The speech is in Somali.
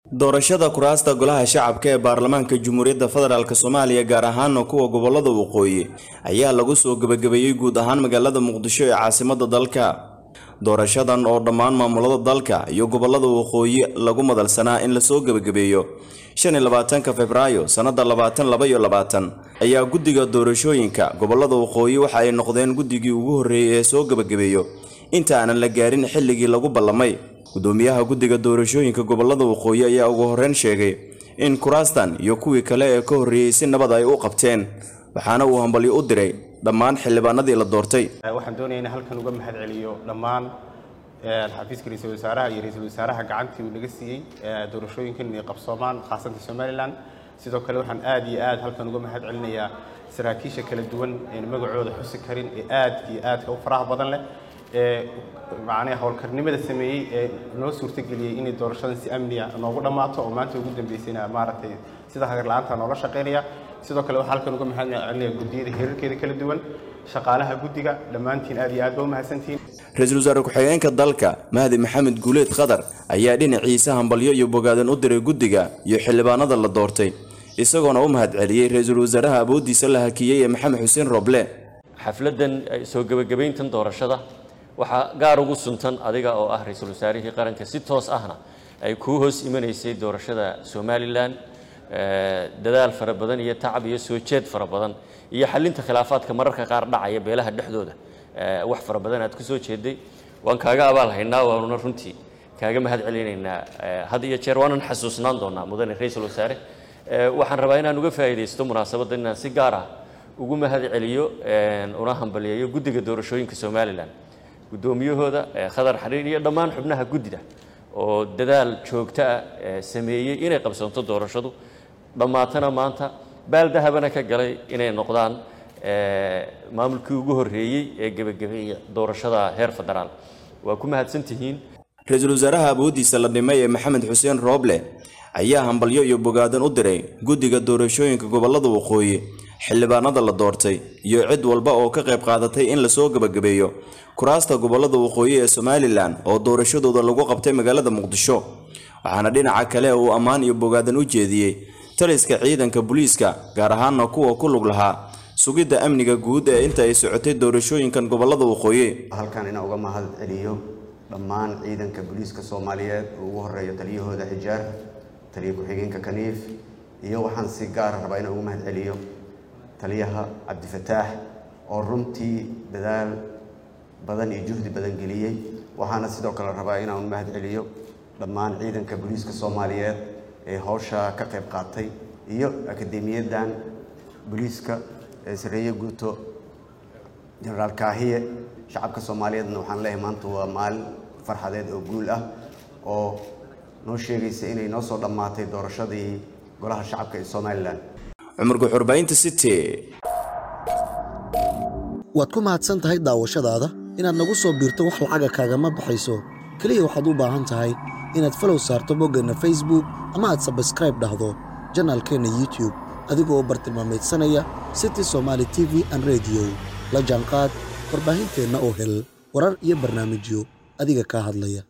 doorashada kuraasta golaha shacabka ee baarlamaanka jamhuuriyadda federaalk soomaaliya gaar ahaana kuwa gobolada waqooyi ayaa lagu soo gebagabeeyey guud ahaan magaalada muqdisho ee caasimada dalka doorashadan oo dhammaan maamulada dalka iyo gobolada waqooyi lagu madalsanaa in lasoo gebagabeeyo shan iyo labaatanka februaayo sannada labaatan laba iyo labaatan ayaa guddiga doorashooyinka gobolada waqooyi waxa ay noqdeen guddigii ugu horreeyey ee soo gebagabeeyo inta aanan la gaarin xilligii lagu ballamay gudoomiyaha guddiga doorashooyinka gobolada waqooyi ayaa ugu horreyn sheegay in kuraastan iyo kuwii kale ee ka horreeyey si nabad ay u qabteen waxaana uu hambalyo u diray dhammaan xildhibaanadii la doortay waxaan doonaya in halkan uga mahad celiyo dhammaan xafiiska ra-iisul wasaaraha iyo ra-iisul wasaaraha gacantii uu naga siiyey doorashooyinkan inay qabsoomaan khaasatan somalilan sidoo kale waxaan aad iyo aad halkan uga mahad celinayaa saraakiisha kala duwan een magacooda xusi karin ee aad iyo aadka u faraha badan leh ee macnaha howlkarnimada sameeyey ee noo suurtageliyey inay doorashadan si amniya noogu dhammaato oo maanta ugu dambeysayna maaragtay sida hagar la-aanta noola shaqaynaya sidoo kale waxaa halkan uga mahad celinaya guddiyada heerarkeeda kala duwan shaqaalaha guddiga dhammaantiin aad iyo aad ba u mahadsantihiin ra-iisul wasaare ku-xigeenka dalka mahdi maxamed guuleed khadar ayaa dhinaciisa hambalyo iyo bogaadan u diray guddiga iyo xildhibaanada la doortay isagoona u mahad celiyey ra-iisul wasaaraha awooddiisa la hakiyey ee maxamed xuseen roble xafladdan soo gebagabayntan doorashada waxaa gaar ugu suntan adiga oo ah ra-iisul wasaarihii qaranka si toos ahna ay kuu hoos imanaysay doorashada somalilan dadaal fara badan iyo tacab iyo soo jeed fara badan iyo xalinta khilaafaadka mararka qaar dhacaya beelaha dhexdooda wax fara badan aad ku soo jeeday waan kaaga abaal haynaa waanuna runtii kaaga mahad celinaynaa had iyo jeer waanan xasuusnaan doonaa mudane ra-iisul wasaare waxaan rabaa inaan uga faa'iidaysto munaasabadda inaan si gaar ah ugu mahad celiyo una hambaliyeeyo guddiga doorashooyinka somalilan guddoomiyahooda khadar xariir iyo dhammaan xubnaha guddida oo dadaal joogto ah sameeyey inay qabsanto doorashadu dhammaatana maanta baaldahabana ka galay inay noqdaan maamulkii ugu horreeyey ee gebagabeeya doorashada heer federaal waa ku mahadsan tihiin ra-iisul wasaaraha awooddiisa la dhimay ee maxamed xuseen rooble ayaa hambalyo iyo bogaadan u diray guddiga doorashooyinka gobolada waqooyi xildhibaanada la doortay iyo cid walba oo ka qayb qaadatay in lasoo gebagabeeyo kuraasta gobolada waqooyi ee somalilan oo doorashadooda lagu qabtay magaalada muqdisho waxaana dhinaca kale uu ammaan iyo bogaadan u jeediyey taliska ciidanka booliiska gaar ahaana kuwa ku lug lahaa sugidda amniga guud ee inta ay socotay doorashooyinkan gobolada waqooyi halkan inaan uga mahad celiyo dhammaan ciidanka booliiska soomaaliyeed oo ugu horeeyo taliyahooda xijaar taliya ku-xigeenka kaniif iyo waxaan si gaara rabaa inaan ugu mahad celiyo taliyaha cabdifataax oo runtii dadaal badan iyo juhdi badan geliyey waxaana sidoo kale rabaa inaan mahad celiyo dhammaan ciidanka booliiska soomaaliyeed ee howsha ka qayb qaatay iyo akademiyadan booliiska ee sareeye guuto jenaraal kaahiye shacabka soomaaliyeedna waxaan leeyahay maanta waa maalin farxadeed oo guul ah oo noo sheegaysa inay noo soo dhammaatay doorashadii golaha shacabka ee somalilan cumar guxurbaynta city waad ku mahadsan tahay daawashadaada inaad nagu soo biirto wax lacaga kaagama baxayso keliya waxaad u baahan tahay inaad falow saarto boggeenna facebook ama aad sabskraib dhahdo janaalkeenna youtube adigoo bartilmaamaydsanaya city somaali t v an rediyo la jaanqaad warbaahinteenna oo hel warar iyo barnaamijyo adiga kaa hadlaya